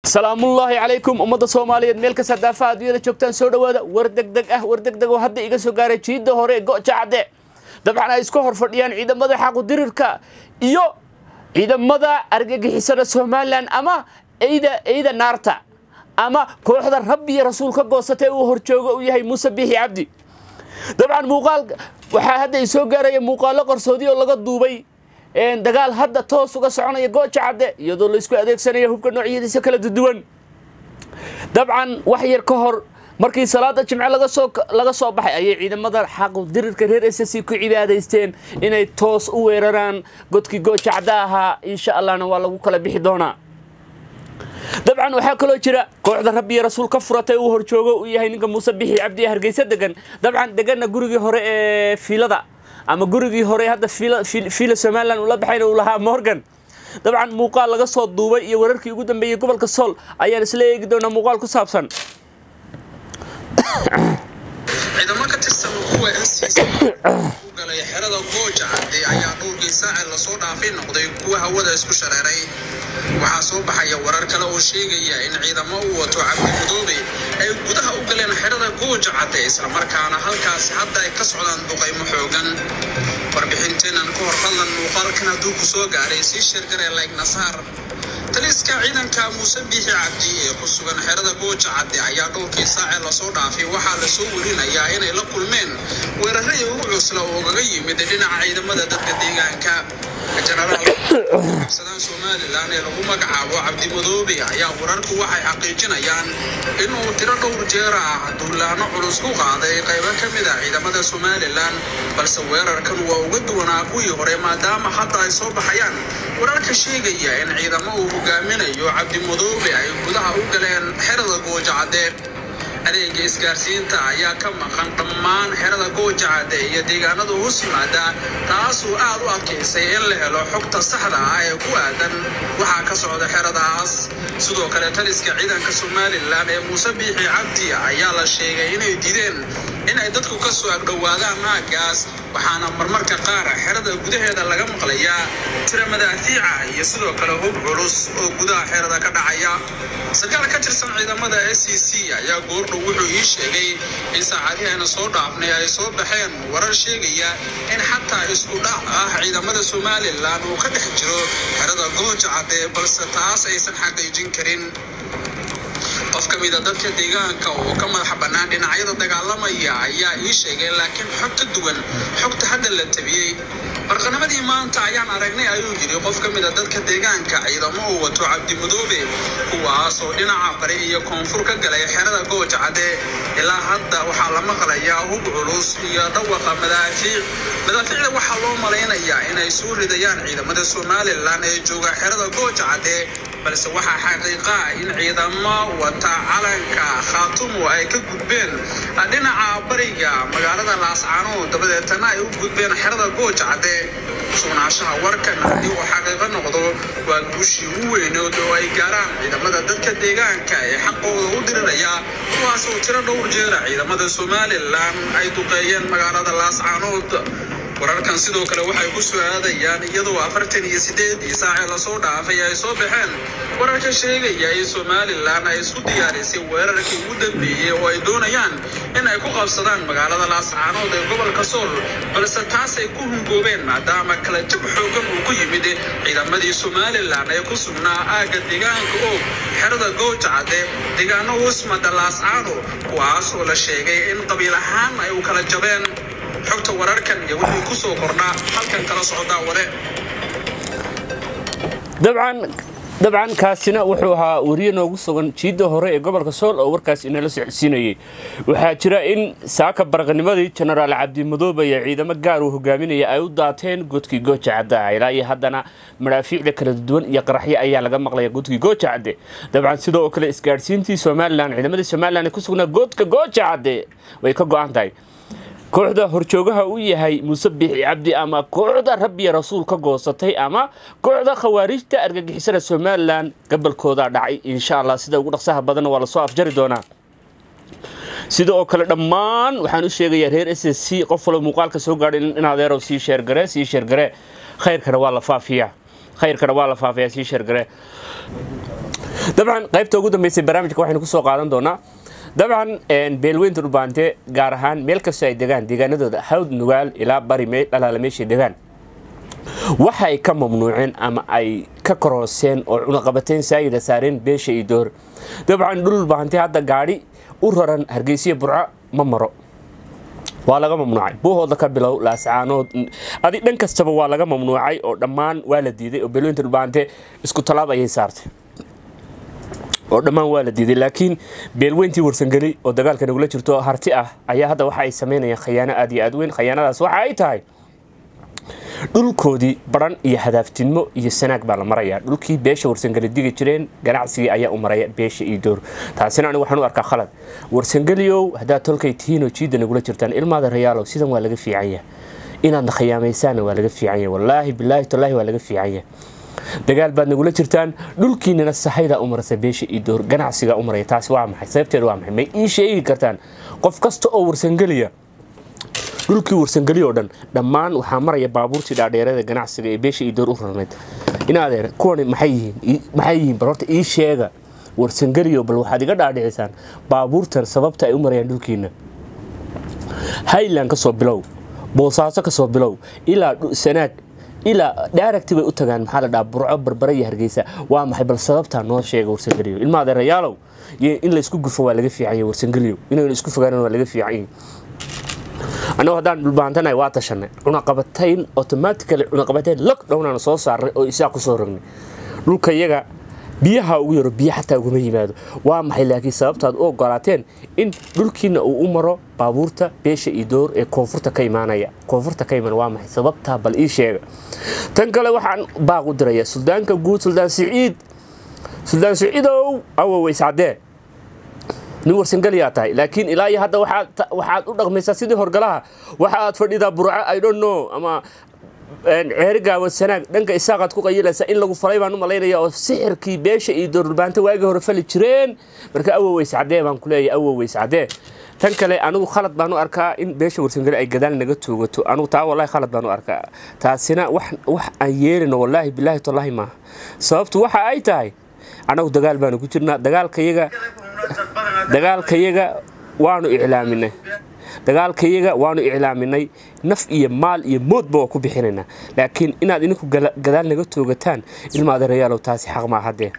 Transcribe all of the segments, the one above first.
salaamullaahi calaykum ummadda soomaaliyeed meel kasta daafaha adduunyada joogtaan soo dhowaada war degdeg ah war degdeg oo hadda iga soo gaaray jiidda hore ee go'ja cadde dabcan ay isku hor fadhiyaan ciidamada xaqudirirka iyo ciidamada argagixisada somalilan ama eyda eyda naarta ama kooxda rabbi iyo rasuul ka goosatay uu horjoogo u yahay muuse biixi cabdi dabcan muuqaal waxaa hadda i soo gaaraya muuqaallo qarsoodi oo laga duubay dagaal hadda toos uga soconaya gooja cadde iyadoo laisku adeegsanaya hubka noocyadiisa kala duwan dabcan wax yar ka hor markii salaada jimce laga soo baxay ayay ciidamada xaqu dirirka reer s c ku cibaadaysteen inay toos u weeraraan godkii gooja cadde ahaa insha allahna waa lagu kala bixi doonaa dabcan waxaa kaloo jira kooxda rabbi iyo rasuul ka furatay uu horjoogo uu yahay ninka muuse bixi cabdi ee hargeysa degan dabcan deganna gurigii hore ee fiilada ama gurigii hore hadda fiila somalilan ula baxayna uu lahaa morgan dabcan muuqaal laga soo duubay iyo wararkii ugu dambeeyey gobolka sool ayaan isla eegi doonaa muuqaal ku saabsan ciidamo ka tirsan kuwa ncc u galay xerada gooja cadde ayaa dhowrkii saace lasoo dhaafay noqday kuwa hawada isku shareeray waxaa soo baxaya warar kale oo sheegaya in ciidamo u wato cabdimudoobe ay gudaha u galeen xerada gooja cadde islamarkaana halkaasi hadda ay ka socdaan duqaymo xoogan warbixinteenan ka hor fadlan muuqaalkan hadduu ku soo gaaray sii sheergaree layg nasaar taliska ciidanka muuse biixi cabdi ee ku sugan xerada gooja cadde ayaa dhowrkii saace lasoo dhaafay waxaa lasoo werinayaa inay la kulmeen weeraradii ugu cusla oo ugaga yimid dhinaca ciidamada dadka deegaanka jenaraalsadaan somalilan ee lagu magacaabo cabdimadoobe ayaa wararku waxay xaqiijinayaan inuu tiro dhowr jeera ah duulaano culus ku qaaday qaybo ka mid a ciidamada somalilan balse weerarkan waa uga duwanaa kuwii hore maadaama hadda ay soo baxayaan wararka sheegaya in ciidamo uu hogaaminayo cabdimadoobe ay gudaha u galeen xerada gooja cadde adeega isgaarsiinta ayaa ka maqan dhammaan xerada gooja cadde iyo deegaanada hoos yimaada taasuu aad u adkaysay in la helo xogta saxda ah ee ku aadan waxaa ka socda xeradaas sidoo kale taliska ciidanka somalilan ee muuse biixi cabdi ayaa la sheegay inay diideen inay dadku ka soo agdhowaadaan aaggaas waxaana marmarka qaar xerada gudaheeda laga maqlayaa tira madaafiica iyo sidoo kale hub culus oo gudaha xerada ka dhacaya sarkaal ka tirsan ciidamada s c c ayaa goordhow wuxuu ii sheegay in saacadihii ayna soo dhaafnay ay soo baxeen warar sheegaya in xataa isku dhac ah ciidamada somalilan uu ka dhex jiro xerada gooja cadde balse taas aysan xaqiijin karin qof ka mida dadka deegaanka oo ka madaxa bannaan dhinacyada dagaalamaya ayaa ii sheegay laakiin xog ka duwan xogta hadda la tabiyey barqanamadii maanta ayaan aragnay ayuu yidhi qof ka mida dadka deegaanka ciidamo uu wato cabdimadoobe kuwaas oo dhinaca bari iyo koonfur ka galay xerada gooja cadde ilaa hadda waxaa la maqlayaa hub culus iyo dhawaqa madaafiic madaafiicda waxaa loo malaynayaa inay soo ridayaan ciidamada somalilan ee jooga xerada gooja cadde balse waxaa xaqiiqa ah in ciidamo wata calanka khaatumo ay ka gudbeen dhinaca bariga magaalada laascaano dabadeetana ay u gudbeen xerada gooja cadde sugnaanshaha warkan haddii uu xaqiiqo noqdo waa guushii u weynood oo ay gaaraan ciidamada dadka deegaanka ee xaqooda u diriraya kuwaas oo tiro dhowr jeera ciidamada somalilan ay duqeeyeen magaalada laascaanood wararkan sidoo kale waxay ku soo aadayaan iyadoo afartan iyo sideedii saacee lasoo dhaafay ay soo baxeen wararka sheegaya in somalilan ay isku diyaarisay weerarkii ugu dambeeyey oo ay doonayaan in ay ku qabsadaan magaalada laascaanood ee gobolka sool balse taas ay ku hungoobeen maadaama kala jab xoogan uu ku yimid ciidamadii somalilan ee ku sugnaa aagga deegaanka oog xerada gooja cadde deegaano husmada laascaano kuwaas oo la sheegay in qabiil ahaan ay u kala jabeen xogta wararkan iyo wixii ku soo kordhaa halkan kala socdaa wade dabcan dabcan kaasina wuxuu ahaa weriye noogu sugan jiidda hore ee gobolka sool oo warkaas inala socodsiinayay waxaa jira in saaka baraqnimadii jenaraal cabdimadoobe iyo ciidamo gaar uu hogaaminaya ay u daateen godkii gooja cadde ah ilaa iyo haddana madhaafiicda kala duwan iyo qaraxyo ayaa laga maqlaya godkii gooja cadde dabcan sidoo kale isgaadhsiintii somalilan ciidamadii somalilan ee ku sugnaa godka gooja cadde way ka go-an tahay kooxda horjoogaha u yahay muuse biixi cabdi ama kooxda rabbiya rasuul ka goosatay ama kooxda khawaarijta argagixisada somalilan gabalkooda dhacay insha allah sida ugu dhaqsaha badanna waa lasoo afjari doonaa sida oo kale dhammaan waxaan u sheegayaa reer s s c qof walo muuqaalka soo gaadhay in adeerow sii sheergare sii sheergare khayrkana waa la faafiyaa khayrkana waa la faafiyaa sii sheergare dabcan qaybta ugu dambeysay barnaamijka waxaynu kusoo qaadan doonaa dabcan beelweynta dhulbaante gaar ahaan meel kastoo ay degaan deegaanadooda hawd nugaal ilaa bari dhalaala meeshay degaan waxa ay ka mamnuuceen ama ay ka karooseen oo cunaqabateyn saayida saareen beesha iyo door dabcan dhulbaante hadda gaadhi u raran hargeysiya burco ma maro waa laga mamnuucay buuhooda ka bilow laascaanood adi dhan kastaba waa laga mamnuucay oo dhammaan waa la diiday oo beelweynta dhulbaante isku talaab ayay saartay oo dhammaan waa la diiday laakiin beelweyntii warsangeli oo dagaalka nagula jirto harti ah ayaa hadda waxa ay samaynayaan khayaano aad iyo aad weyn khayaanadaas waxa ay tahay dhulkoodii baran iyo hadaaftinimo iyo sanaag baa la marayaa dhulkii beesha warsangeli digi jireen ganacsigii ayaa u maraya beesha iyo door taasina anigu waxaan u arkaa khalad warsangeliyow haddaad tolkay tihiinoo jiidda nagula jirtaan ilmaada rayaalow sidan waa laga fiicanya inaadna khiyaamaysaanna waa laga fiicanya wallaahi bilaahi tallaahi waa laga fiicanya dagaal baad nagula jirtaan dhulkiinana sahaydaa u marasa beesha iyo door ganacsigaa u maraya taasi waa maxay sababteed waa maxay may ii sheegi kartaan qof kasta oo warsangeliya dhulkii warsangeli oo dhan dhammaan waxaa maraya baabuurtii dhaadheerada ganacsiga ee beesha iyo door u rarnayd inaadeer kuwani maxay yihiin maxay yihiin bal horta ii sheega warsangeliyo bal waxaad iga dhaadhicisaan baabuurtan sababta ay u marayaan dhulkiina highland ka soo bilow boosaaso ka soo bilow ilaa sanaag ilaa daaragti bay u tagaan maxaa la dhaha burco barbara iyo hargeysa waa maxay bal sababtaa noo sheega warsangeliyo ilma adeerayaalow in laysku gufo waa laga fiicanya warsangeliyo inaynu isku fogaanan waa laga fiicanya annagu haddaan dhulbaantanahay waa tashanay cunaqabatayn automatically cunaqabatayn lockdownaan soo saaray oo isaa ku soo rognay dhulka iyaga biyaha ugu yaro biyo xataa uguma yimaado waa maxay laakiin sababtaad u ogolaateen in dhulkiina uu u maro baabuurta beesha iyo door ee koonfurta ka imaanaya koonfurta ka imaan waa maxay sababtaa bal ii sheega tan kale waxaan baaq u diraya suldaanka guud suldaan siciid suldaan siciidow awoweyscadee nin warsangeliyaa tahay laakiin ilaa iyo hadda waxaad u dhaqmaysaa sidii horgalaha waxa aad fadhidaa burco i don't know ama ceeri gaawa sanaag dhanka isaaqaad ku qayilaysaa in lagu falay baan u malaynaya oo sixirkii beesha iyo doorulbaanta waagii hore fali jireen marka awoweys cadee baan ku leeyahay awoweys cadee tan kale anigu khalad baan u arkaa in beesha warsangeli ay gadaal naga toogato anigu taa wallahi khalad baan u arkaa taasina wax aan yeelino wallaahi bilaahi tallaahi maaha sababtu waxa ay tahay annagu dagaal baanu ku jirnaa dagaalkayaga dagaalkayaga waanu iclaaminay dagaalkayaga waanu iclaaminay naf iyo maal iyo moodba waa ku bixinaynaa laakiin inaad idinku gadaal naga toogataan ilma adeerayaalow taasi xaq maa haddee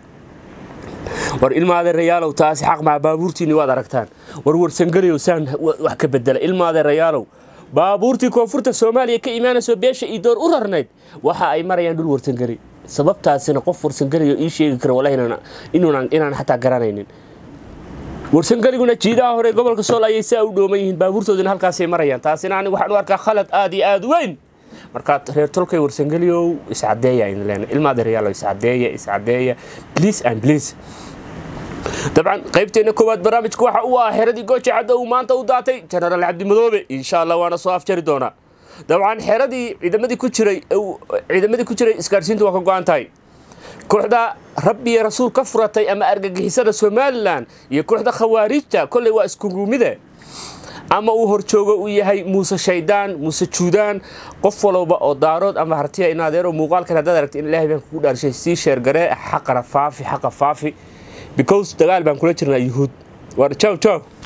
war ilma adeerayaalow taasi xaq maa baabuurtiinni waad aragtaan war warsangeliyow saan wax ka bedela ilma adeerayaalow baabuurtii koonfurta soomaaliya ka imaanayso beesha iyo door u rarnayd waxa ay marayaan dhul warsangeli sababtaasina qof warsangeliyo ii sheegi kara wallahi inaan xataa garanaynin warsangeliguna jiidaha hore gobolka sool ayay saa u dhooman yihiin baabuurtoodina halkaasay marayaan taasina anigu waxaan u arkaa khalad aad iyo aad weyn markaa reer tolkay warsangeliyow iscadeeya aynu leenahay ilma adeeryaalo iscadeeya iscadeeya please and please dabcan qaybteena koowaad barnaamijka waxa uu ah xeradii gooja cadda uu maanta u daatay jenaraal cabdimadoobe insha allah waana soo afjari doonaa dabcan xeradii ciidamadii ku jiray ciidamadii ku jiray isgaarsiintu waa ka go-an tahay kooxda rabbi iyo rasuul ka furatay ama argagixisada somalilan iyo kooxda khawaarijta kolley waa iskugumide ama uu horjoogo uu yahay muuse shaydaan muuse juudaan qof walowba oo daarood ama hartiya in adeero muuqaalkan haddaad aragta in ilaahay baan kugu dhaarshay sii sheergaree xaqana faafi xaqa faafi because dagaal baan kula jirnaa yuhuud war jaw jaw